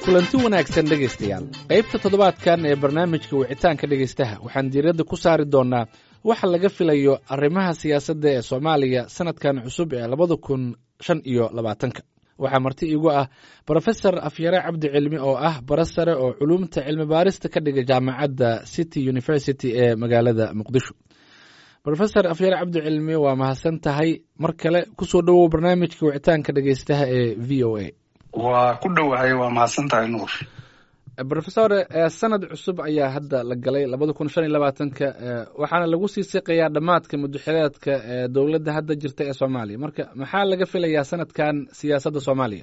kulanti wanaagsan dhegaystayaal qaybta toddobaadkan ee barnaamijka wicitaanka dhegaystaha waxaan diiradda ku saari doonnaa waxa laga filayo arrimaha siyaasadda ee soomaaliya sannadkan cusub ee labada kun shan iyo labaatanka waxaa marti iigu ah brofesor afyare cabdi cilmi oo ah bara sare oo culuumta cilmi baarista ka dhiga jaamacadda city university ee magaalada muqdisho rofesor afyare cabdi cilmi waa mahadsan tahay mar kale kusoo dhowow barnaamijka wicitaanka dhegaystaha ee v o a waa ku dhowahay waa mahadsan tahay nuur rofesor sanad cusub ayaa hadda la galay labada kun shan iyo labaatanka waxaana lagu sii siqayaa dhammaadka mudaxileedka ee dowladda hadda jirta ee soomaaliya marka maxaa laga filayaa sanadkan siyaasadda soomaaliya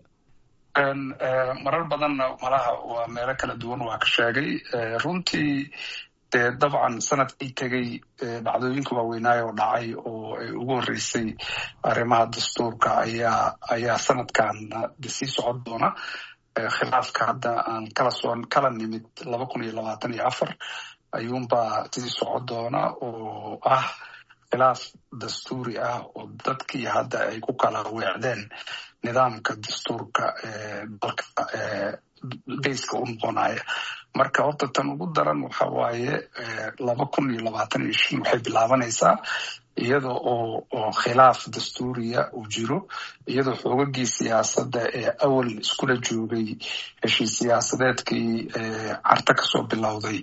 marar badanna malaha waa meelo kala duwan waa ka sheegay runtii dee dabcan sanadkii tegey dhacdooyinka waaweynaayo oo dhacay oo ay ugu horreysay arrimaha dastuurka ayaa ayaa sanadkan sii socon doona khilaafka hadda aan kala soo kala nimid laba kun iyo labaatan iyo afar ayuunbaa sii socon doona oo ah khilaaf dastuuri ah oo dadkii hadda ay ku kala weecdeen nidaamka dastuurka dalka bayska u noqonaya marka horta tan ugu daran waxa waaye laba kun iyo labaatan iyo shan waxay bilaabanaysaa iyada oo oo khilaaf dastuuriya uu jiro iyadoo xoogagii siyaasadda ee awal iskula joogay heshiis siyaasadeedkii carta kasoo bilowday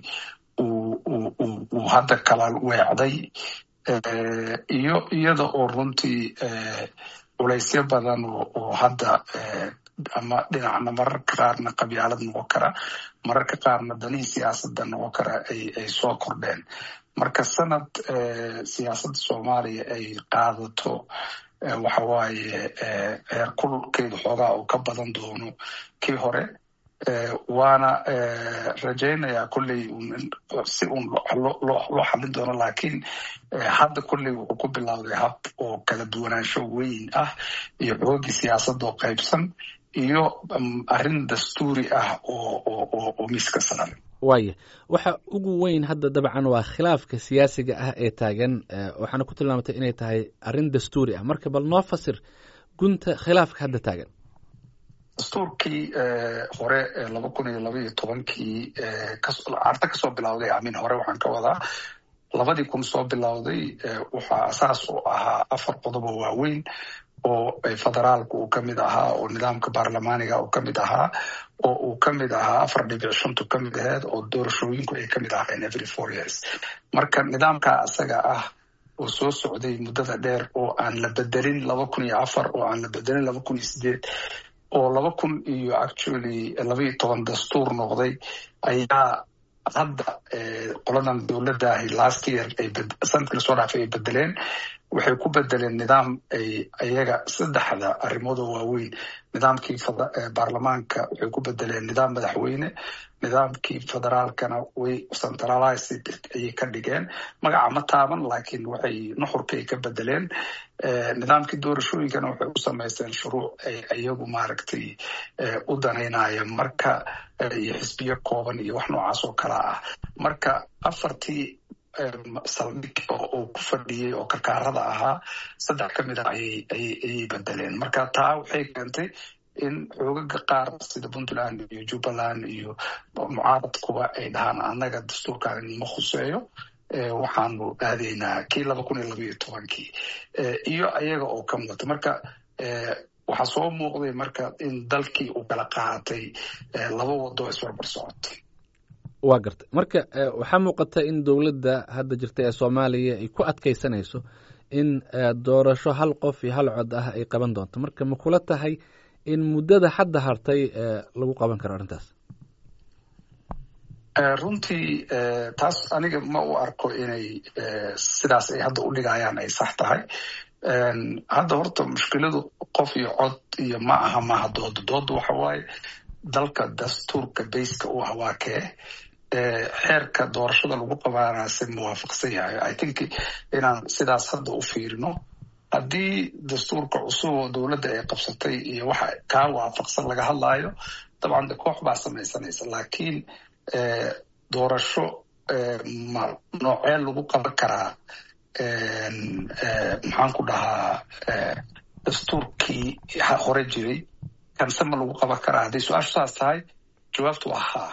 uu hadda kala weecday iyo iyada oo runtii culaysyo badan oo hadda ama dhinacna mararka qaarna qabyaalad noqon kara mararka qaarna danihii siyaasadda noqon kara ay soo kordheen marka sanad siyaasadda soomaaliya ay qaadato waxa waaye heer kulkeedu xoogaa oo ka badan doono kii hore waana rajaynayaa kolley si un loo xallin doono laakiin hadda kolley wuxuu ku bilowday hab oo kala duwanaansho weyn ah iyo xoogii siyaasadoo qaybsan iyo arrin dastuuri ah oo miiska saaran waaya waxa ugu weyn hadda dabcan waa khilaafka siyaasiga ah ee taagan waxaana ku tilmaamatay inay tahay arrin dastuuri ah marka bal noo fasir gunta khilaafka hadda taagan dastuurkii hore laba kun iyo laba iyo tobankii carta kasoo bilowday amin hore waxaan ka wadaa labadii kun soo bilowday waxaa asaas u ahaa afar qodob oo waaweyn oo federaalku uu ka mid ahaa oo nidaamka baarlamaaniga uu ka mid ahaa oo uu ka mid ahaa afar dhibic shantu ka mid aheed oo doorashooyinku ay ka mid ahaayeen every four years marka nidaamka asaga ah oo soo socday muddada dheer oo aan la bedelin laba kun iyo afar oo aan la bedelin laba kun iyo sideed oo laba kun iyo actually laba iyo toban dastuur noqday ayaa hadda qoladan dowladdahi last year sanadkii lasoo dhaafay ay bedeleen waxay ku bedeleen nidaam ay ayaga saddexda arrimoodoo waaweyn nidaamkii baarlamaanka waxay ku bedeleen nidaam madaxweyne nidaamkii federaalkana way centralized ayay ka dhigeen magaca ma taaban laakiin waxay nuxurka ay ka bedeleen nidaamkii doorashooyinkana waxay u samaysteen shuruuc ay iyagu maaragtay u danaynaya marka iyo xisbiyo kooban iyo wax noocaas oo kala ah marka afartii saldhig oo ku fadhiyey oo karkaarada ahaa saddex ka mid ah ayay bedeleen marka taa waxay keentay in xoogaga qaar sida puntland iyo jubbaland iyo mucaaradkuba ay dhahaan annaga dastuurkan ma khuseeyo waxaanu aadaynaa kii laba kun iyo laba iyo tobankii iyo ayaga oo ka mudata marka waxaa soo muuqday marka in dalkii uu kala qaatay laba wado isbarbar socotay waa gartay marka waxaa muuqata in dowladda hadda jirta ee soomaaliya ay ku adkaysanayso in doorasho hal qof iyo hal cod ah ay qaban doonto marka ma kula tahay in muddada hadda hartay lagu qaban karo arrintaas runtii taas aniga ma u arko inay sidaas ay hadda u dhigayaan ay sax tahay hadda horta mushkiladu qof iyo cod iyo ma aha maaha dooda dooda waxa waaye dalka dastuurka bayska u ah waa kee xeerka doorashada lagu qabaanase muwaafaqsan yahay i think inaan sidaas hadda u fiirino haddii dastuurka cusub oo dowladda ay qabsatay iyo waxa kaa waafaqsan laga hadlaayo dabcan de koox baa samaysanaysa laakiin doorasho ma noocee lagu qaban karaa maxaan ku dhahaa dastuurkii hore jiray kanse ma lagu qaban karaa hadday su-aashu saas tahay jawaabtu waa haa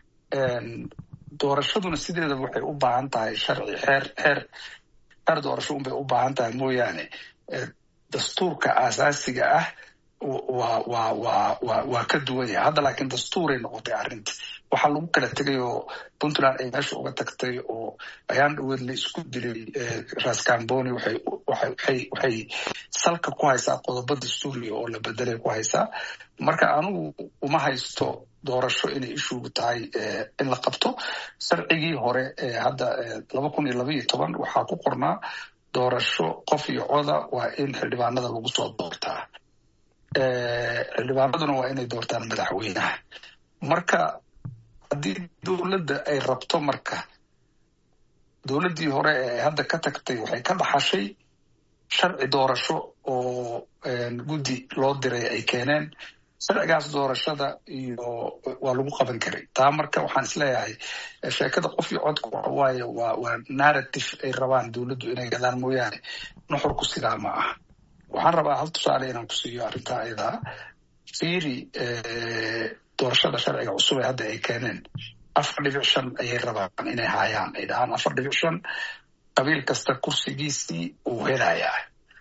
doorashaduna sideedaba waxay u baahan tahay sharci xeer xeer xeer doorasho unbay u baahan tahay mooyaane dastuurka aasaasiga ah waa waa waa waa waa ka duwan yahay hadda laakiin dastuuray noqotay arrinta waxaa lagu kala tegay oo puntland ay meesha uga tagtay oo ayaan dhaweed la isku dilay rascamboni waxay waxay waxay salka ku haysaa qodobo dastuuriya oo la bedelay ku haysaa marka anigu uma haysto doorasho inay ishugu tahay in la qabto sharcigii hore ee hadda laba kun iyo laba iyo toban waxaa ku qornaa doorasho qof iyo coda waa in xildhibaanada lagu soo doortaa xildhibaanaduna waa inay doortaan madaxweynaha marka haddii dowladda ay rabto marka dowladdii hore ee hadda ka tagtay waxay ka dhaxashay sharci doorasho oo guddi loo diray ay keeneen sharcigaas doorashada iyo waa lagu qaban karay taa marka waxaan isleeyahay sheekada qof iyo codka waxawaaye waa waa narrative ay rabaan dowladdu inay gadaan mooyaane nuxurku sidaa ma aha waxaan rabaa hal tusaale inaan ku siiyo arrintaa ayadaa fiiri doorashada sharciga cusub ee hadda ay keeneen afar dhibic shan ayay rabaan inay haayaan ay dhahaan afar dhibic shan qabiil kasta kursigiisii uu helayaa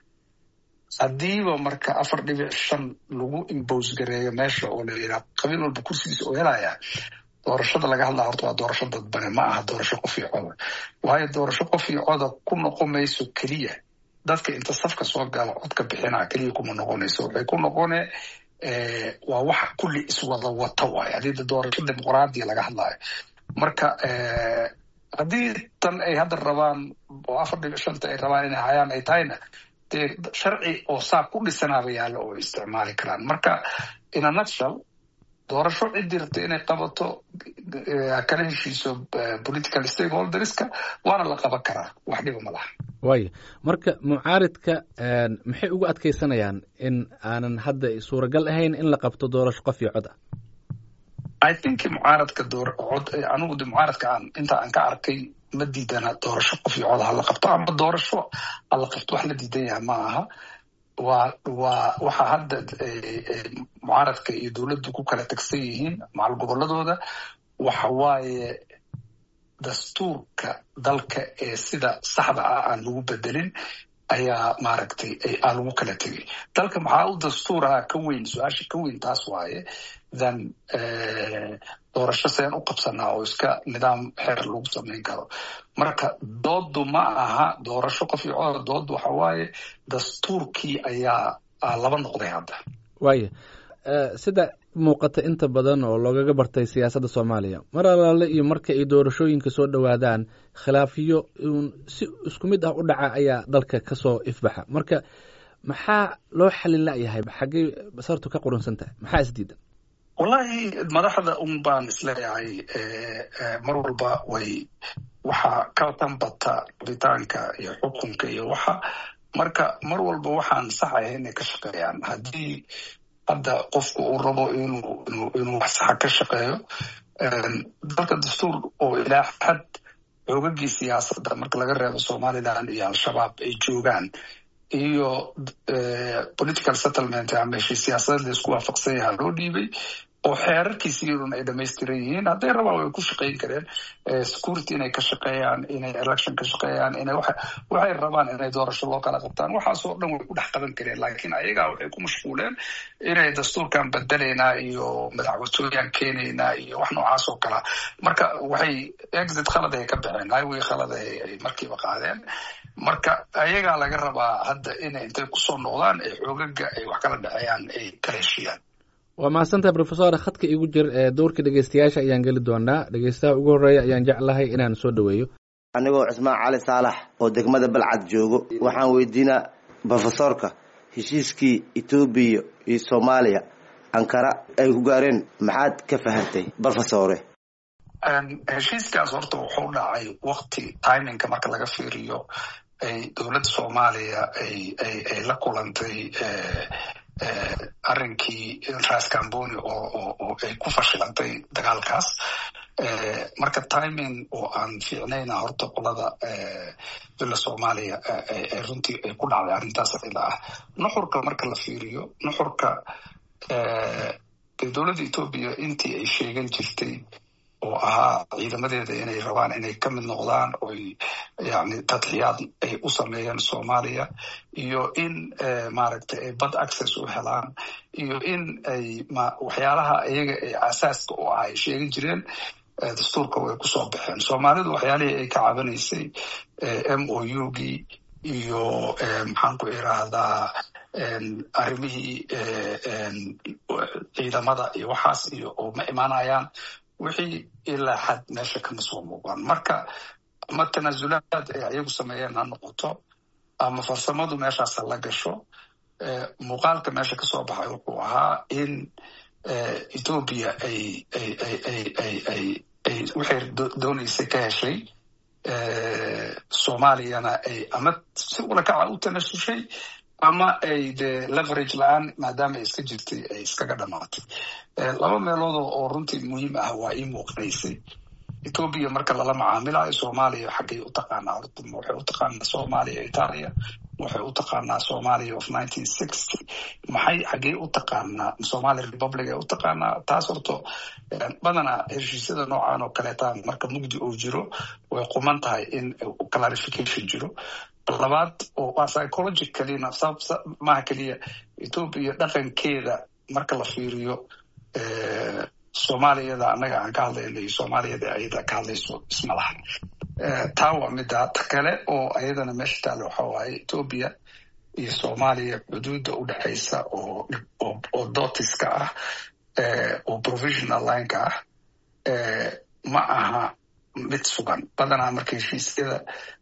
haddiiba marka afar dhibic shan lagu imbose gareeyo meesha oo la yidhaha qabiil walba kursigiisa uu helayaa doorashada laga hadlaa horta waa doorasho dadbane ma aha doorasho qof iyo coda waayo doorasho qof iyo coda ku noqon mayso keliya dadka inta safka soo gala codka bixinaa keliya kuma noqonayso waxay ku noqone waa wax kulli iswada wata waayo haddii doorasho dimuqraadiya laga hadlaayo marka haddii tan ay hadda rabaan oo afar dhibic shanta ay rabaan inay hayaan ay tahayna dee sharci oo saa ku dhisanaaba yaallo oo isticmaali karaan marka in a nutshell doorasho ciddii rabta inay qabato kala heshiiso political stakeholderska waana la qaban karaa wax dhiba ma laha waaya marka mucaaridka maxay ugu adkaysanayaan in aanan hadda suuragal ahayn in la qabto doorasho qof iyo cod ah i think mucaaradka door cod anigu de mucaaradka aan inta aan ka arkay ma diidana doorasho qof iyo cod hala qabto ama doorasho hala qabto wax la diidan yahay ma aha waa waa waxa hadda mucaaradka iyo dowladdu ku kala tagsan yihiin macal gobolladooda waxa waaye dastuurka dalka ee sida saxda ah aan lagu bedelin ayaa maaragtay aan lagu kala tegay dalka maxaa u dastuuraha ka weyn su-aasha ka weyn taas waaye than doorasho seen u qabsanaa oo iska nidaam xeer lagu samayn karo marka dooddu ma aha doorasho qof iyo codar dooddu waxa waaye dastuurkii ayaa laba noqday hadda waaya sida muuqata inta badan oo loogaga bartay siyaasadda soomaaliya mar alaale iyo marka ay doorashooyinka soo dhowaadaan khilaafiyo uun si isku mid ah u dhaca ayaa dalka kasoo ifbaxa marka maxaa loo xalin layahay xaggey basartu ka qurunsan tahay maxaa isdiidan wallahi madaxda un baan isleeyahay mar walba way waxaa ka tanbata rabitaanka iyo xukunka iyo waxa marka mar walba waxaan saxahay inay ka shaqeeyaan haddii hadda qofku uu rabo inuu inuu wax saxa ka shaqeeyo dalka dastuur oo ilaa xad xoogagii siyaasadda marka laga reebo somaliland iyo al-shabaab ay joogaan iyo political settlement ama heshii siyaasadeed la isku waafaqsan yaha loo dhiibay oo xeerarkiisiiyaduna ay dhamaystiran yihiin hadday rabaan way ku shaqayn kareen security inay ka shaqeeyaan inay election ka shaqeeyaan inay waxay rabaan inay doorasho loo kala qabtaan waxaasoo dhan way ku dhex qaban kareen laakiin ayagaa waxay ku mashquuleen inay dastuurkan bedelaynaa iyo madaxwatooyaan keenaynaa iyo wax noocaas oo kalea marka waxay exit khalad ay ka baxeen highway khalad ay markiiba qaadeen marka ayagaa laga rabaa hadda inay intay kusoo noqdaan ee xoogaga ay wax kala dhexeeyaan ay kala heshiiyaan waa mahadsantahay rofesor khadka igu jir ee dowrka dhegeystayaasha ayaan geli doonaa dhegeystaha ugu horreeya ayaan jeclahay inaan soo dhoweeyo anigoo cismaan cali saalax oo degmada balcad joogo waxaan weydiinaa rofesorka heshiiskii etoobiya iyo soomaaliya ankara ay ku gaareen maxaad ka fahantay rofesore heshiiskaas horta wuxuu dhacay wakti timingka marka laga fiiriyo ay dowladda soomaaliya ay ay ay la kulantay arrinkii ras camboni oo oo ay ku fashilantay dagaalkaas marka timing oo aan fiicnayna horta qolada dowla soomaaliya runtii ay ku dhacday arrintaas ila ah nuxurka marka la fiiriyo nuxurka dowladda etoobiya intii ay sheegan jirtay oo ahaa ciidamadeeda inay rabaan inay ka mid noqdaan oy yani tadxiyaad ay u sameeyaan soomaaliya iyo in maaragtay ay bad access u helaan iyo in ay waxyaalaha iyaga ay asaaska u ah ay sheegan jireen dastuurka way kusoo baxeen soomaalidu waxyaalihii ay ka cabanaysay m o u gii iyo maxaan ku irahdaa arrimihii ciidamada iyo waxaas iyo oo ma imaanayaan wixii ilaa xad meesha kama soo muuqan marka ama tanaasulaad ay ayagu sameeyeen ha noqoto ama farsamadu meeshaasa la gasho muuqaalka meesha kasoo baxay wuxuu ahaa in etoobiya ay ay ay ay ay ay ay waxay dooneysay ka heshay soomaaliyana ay ama si ulakaca u tanasushay ama ay de leverage la-aan maadaama ay iska jirtay ay iskaga dhamaatay laba meelood oo runtii muhiim ah waa ii muuqanaysay etoobiya marka lala macaamilayo soomaaliya xaggay u taqaanaa horta waxay u taqaanaa soomaaliya italia waxay u taqaanaa somalia of nineteen sixty maxay xaggee u taqaanaa somalia republic ay u taqaanaa taas horto badanaa heshiisyada noocan oo kaleeta marka mugdi uu jiro way quman tahay in clarification jiro labaad oo waa psychologicalina maaha keliya etoobiya dhaqankeeda marka la fiiriyo soomaaliyada annaga aan ka hadlayno iyo soomaaliyada ayada ka hadlayso isma laha taa waa middaa ta kale oo ayadana meesha taale waxa waaye etoobiya iyo soomaaliya xuduudda u dhexaysa oo oo dotiska ah oo provisional lineka ah ma aha mid sugan badanaa marka heshiisyada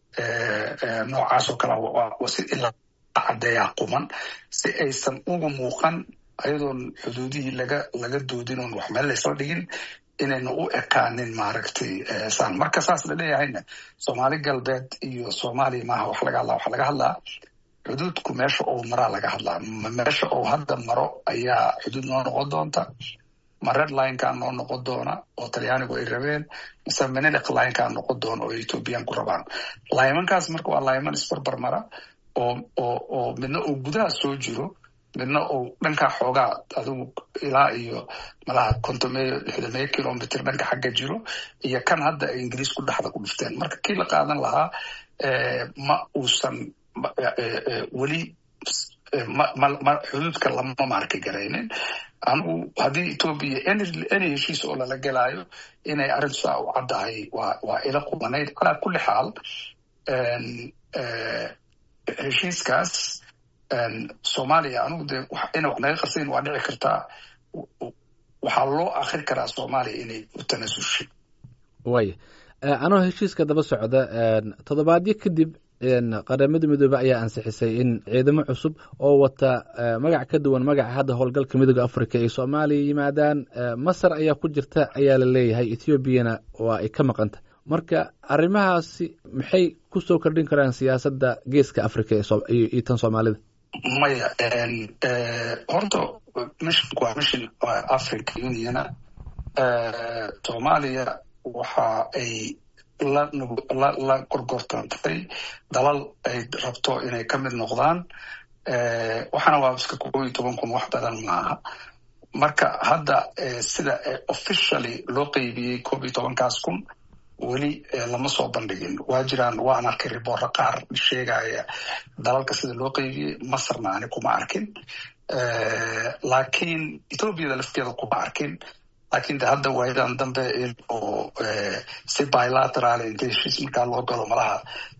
noocaas oo kale si ilaa caddeeyaa quman si aysan uga muuqan ayadoon xuduudihii laga laga doodin oon wax meel laysla dhigin inayna u ekaanin maaragtay saan marka saas la leeyahayna soomaali galbeed iyo soomaaliya maaha wax laga hadlaa waxa laga hadlaa xuduudku meesha ou maraa laga hadlaa meesha ou hadda maro ayaa xuduud noo noqon doonta ma red linekaa noo noqon doona oo talyaanigu ay rabeen mise menelic linekaa noqon doona oo ethoobiyaanku rabaan laymankaas marka waa layman isbarbar mara oo oo oo midna uu gudaha soo jiro midna uu dhankaa xoogaa adigu ilaa iyo malaha kontomeyo lixdameyo kilomitr dhanka xagga jiro iyo kan hadda ay ingiriisku dhexda ku dhufteen marka kii la qaadan lahaa ma uusan weli xuduudka lama maarki garaynin anigu haddii etoobiya any heshiis oo lala gelaayo inay arrintu saa u caddahay waa waa ila qubanayd calaa kulli xaal heshiiskaas soomaaliya anigu de ina wax naga qarsayn waa dhici kartaa waxaa loo akri karaa soomaaliya inay u tanasushay waaya anoo heshiiska daba socda toddobaadyo kadib qaramada midoobe ayaa ansixisay in ciidamo cusub oo wata magac ka duwan magaca hadda howlgalka midooda africa ay soomaaliya yimaadaan masar ayaa ku jirta ayaa la leeyahay ethoobiana waa ay ka maqanta marka arrimahaasi maxay ku soo kordhin karaan siyaasadda geeska africa iyo tan soomaalida maya horta missionku waa mission africa uniona soomaaliya waxa ay la gorgortantay dalal ay rabto inay ka mid noqdaan waxaana waa iska koob iyo toban kun wax badan maaha marka hadda sida officially loo qeybiyey koob iyo tobankaas kun weli lama soo bandhigin waa jiraan waan arkay riboorro qaar sheegaya dalalka sida loo qeybiyey masarna ani kuma arkin laakiin ethoobiada lafteeda kuma arkin laakiin de hadda waayadan dambe oo si bilateral inta heshiis markaa loo galo malaha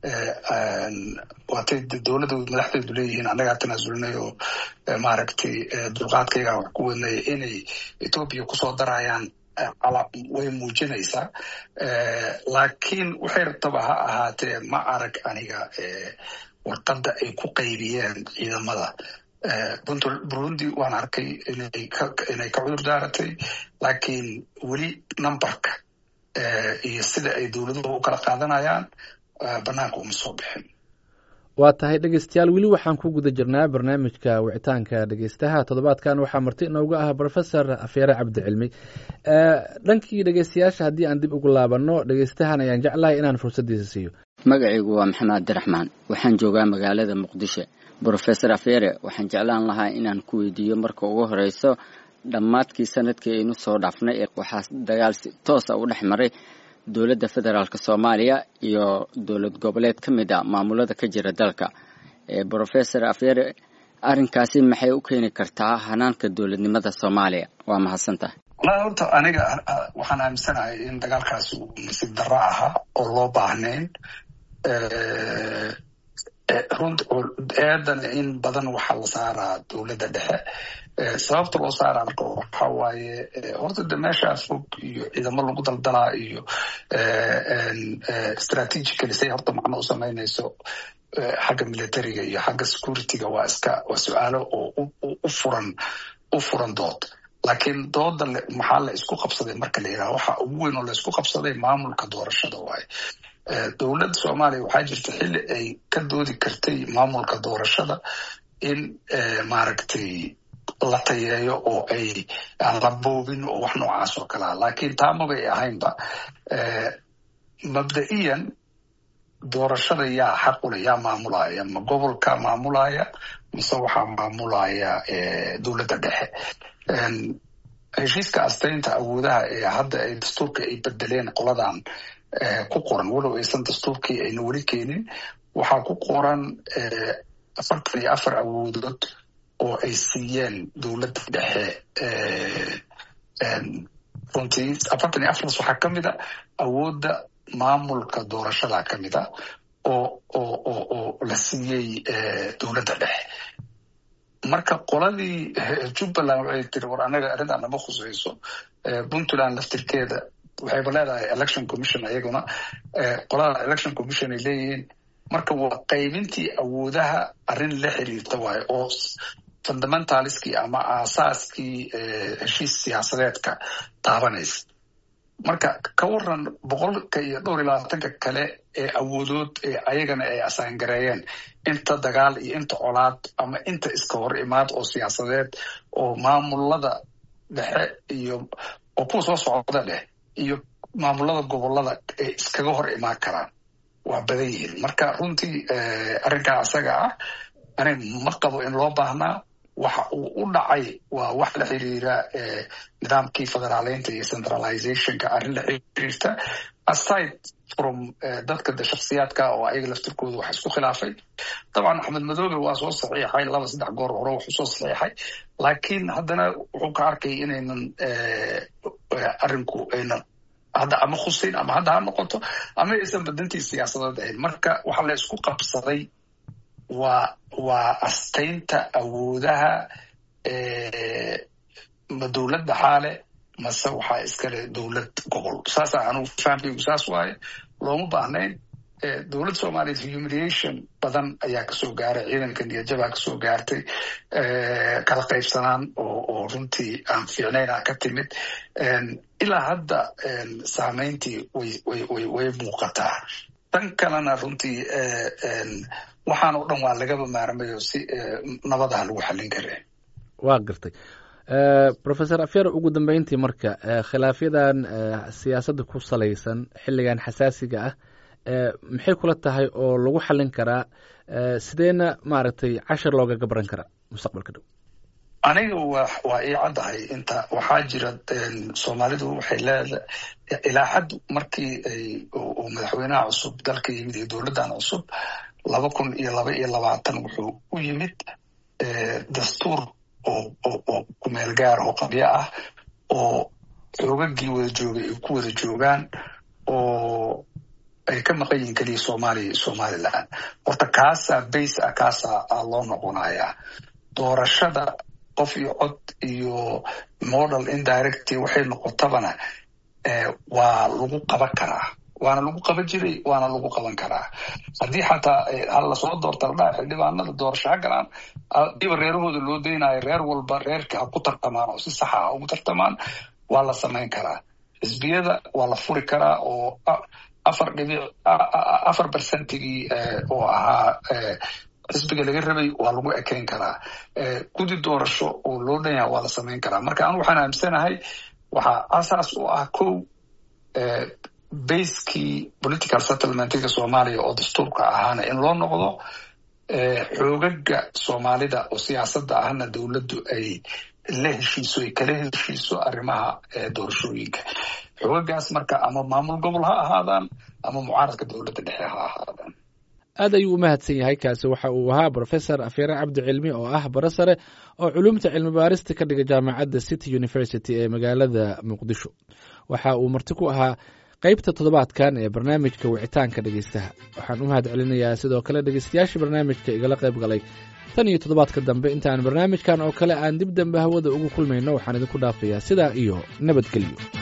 waatay dowladda madaxdeedu leeyihiin annagaa tanaasulnay oo maaragtay dulqaadkaygaa wax ku wadnay inay ethoobiya kusoo darayaan way muujinaysaa laakiin waxay rabtaba ha ahaatee ma arag aniga warqadda ay ku qaybiyeen ciidamada burundi waan arkay inay ka cudur daaratay laakiin weli numberka iyo sida ay dowladuhu u kala qaadanayaan banaanka uma soo bixin waa tahay dhegeystayaal weli waxaan ku guda jirnaa barnaamijka wicitaanka dhegeystaha toddobaadkan waxaa marti inooga ah professor afeere cabdicilmi dhankii dhegeystayaasha haddii aan dib ugu laabanno dhegeystahan ayaan jeclahay inaan fursaddiisa siiyo magacaygu waa maxamed abdiraxmaan waxaan joogaa magaalada muqdisho brofesor afeere waxaan jeclaan lahaa inaan ku weydiiyo marka ugu horeyso dhammaadkii sanadkii aynu soo dhaafnay waxaa dagaal si toosa u dhex maray dowladda federaalk soomaaliya iyo dowlad goboleed ka mid a maamulada ka jira dalka brofesor afyare arrinkaasi maxay u keeni kartaa hanaanka dowladnimada soomaaliya waa mahadsantahay walahi horta aniga waxaan aaminsanahay in dagaalkaasi uu nasiib darro ahaa oo loo baahnayn runt eedana in badan waxaa la saaraa dowladda dhexe sababta loo saaraa marka waxa waaye horta de meeshaa fog iyo ciidamo lagu daldalaa iyo strategically say horta macno u samaynayso xagga militariga iyo xagga securityga waa iska waa su-aalo oo u furan u furan dood laakiin dooda maxaa la isku qabsaday marka la yidhaha waxa ugu weyn oo la isku qabsaday maamulka doorashada waaye dowladda soomaaliya waxaa jirta xilli ay ka doodi kartay maamulka doorashada in maaragtay la tayeeyo oo ay aan la boobin oo wax noocaas oo kalea laakiin taa mabay ahaynba mabda'iyan doorashada yaa xaqule yaa maamulaya ma gobolka maamulaya mise waxaa maamulaya dowladda dhexe heshiiska astaynta awoodaha ee hadda ay dastuurka ay bedeleen qoladan ku qoran walow aysan dastuurkii ayna weli keenin waxaa ku qoran afartan iyo afar awoodood oo ay siiyeen dowladda dhexe runtii afartan iyo afartaas waxaa ka mid a awoodda maamulka doorashada ka mid a oo oo oo oo la siiyey dowladda dhexe marka qoladii jubbaland waxay tiri war anaga arrintan nama khusayso puntland laftirkeeda waxayba leedahay election commission ayaguna qolada election commission ay leeyihiin marka waa qaybintii awoodaha arrin la xiriirta waayo oo fundamentaliskii ama aasaaskii heshiis siyaasadeedka taabanaysa marka ka waran boqolka iyo dhowr iyo labaatanka kale ee awoodood ee ayagana ay asaangareeyeen inta dagaal iyo inta colaad ama inta iska hor imaad oo siyaasadeed oo maamulada dhexe iyo oo kuwa soo socda dheh iyo maamulada gobolada ay iskaga hor imaan karaan waa badan yihiin marka runtii arrinkaa isaga ah ani ma qabo in loo baahnaa waxa uu u dhacay waa wax la xiriira nidaamkii federaaleynta iyo centralizationka arrin la xiriirta aside from dadka de shaksiyaadka oo ayaga laftirkooda wax isku khilaafay dabcan axmed madoobe waa soo saxiixay laba saddex goor hore wuxuu soo saxiixay laakiin haddana wuxuu ka arkay inaynan arrinku aynan hadda ama khusayn ama hadda ha noqoto ama aysan badantii siyaasadeed ahayn marka waxa la isku qabsaday waa waa astaynta awoodaha ma dowladda xaale mase waxaa iskale dowlad gobol saasa anugu fahamkaygu saas waaye looma baahnayn dowladda soomaaliya humiliation badan ayaa kasoo gaaray ciidanka niyadjabaa kasoo gaartay kala qaybsanaan oo oo runtii aan fiicnayna ka timid ilaa hadda saameyntii way way way way muuqataa tan kalena runtii waxaan oo dhan waa lagaba maarmayo si nabadaha lagu xallin kare waa gartay professor afyar ugu dambeyntii marka khilaafyadan siyaasadda ku salaysan xilligan xasaasiga ah maxay kula tahay oo lagu xallin karaa sideena maaragtay cashar loogaga baran karaa mustaqbalka dhow aniga wa waa ii caddahay inta waxaa jira soomaalidu waxay leedahay ilaa xad markii ay uu madaxweynaha cusub dalka yimid iyo dowladdan cusub laba kun iyo laba iyo labaatan wuxuu u yimid dastuur oo oo oo kumeel gaar oo qabyo ah oo xoogagii wada joogay ay ku wada joogaan oo ay ka maqan yihiin keliya soomaaliya iyo somaliland horta kaasaa base ah kaasaa loo noqonayaa doorashada qof iyo cod iyo model indirecty waxay noqotabana waa lagu qaban karaa waana lagu qaban jiray waana lagu qaban karaa haddii xataa ha lasoo doorta ladhaha xildhibaanada doorasho ha galaan diba reerahooda loo daynayo reer walba reerka ha ku tartamaan oo si saxa ha ugu tartamaan waa la samayn karaa xisbiyada waa la furi karaa oo afar dhibic afar bercentigii oo ahaa xisbiga laga rabay waa lagu ekeyn karaa gudi doorasho oo loo dhan yaha waa la samayn karaa marka anu waxaan aaminsanahay waxaa asaas u ah kow baskii political settlementiga soomaaliya oo dastuurka ahaana in loo noqdo xoogaga soomaalida oo siyaasadda ahna dowladdu ay la heshiiso ay kala heshiiso arrimaha doorashooyinka xogagaas marka ama maamul gobol ha ahaadaan ama mucaaradka dowladda dhexe ha ahaadaan aad ayuu u mahadsan yahay kaasi waxa uu ahaa brofesor afyare cabdi cilmi oo ah bara sare oo culumta cilmi baarista ka dhiga jaamacadda city university ee magaalada muqdisho waxa uu marti ku ahaa qaybta toddobaadkan ee barnaamijka wicitaanka dhegeystaha waxaan u mahad celinayaa sidoo kale dhegeystayaashii barnaamijka igala qayb galay tan iyo toddobaadka dambe intaan barnaamijkan oo kale aan dib dambe hawada ugu kulmayno waxaan idinku dhaafayaa sidaa iyo nabadgelyo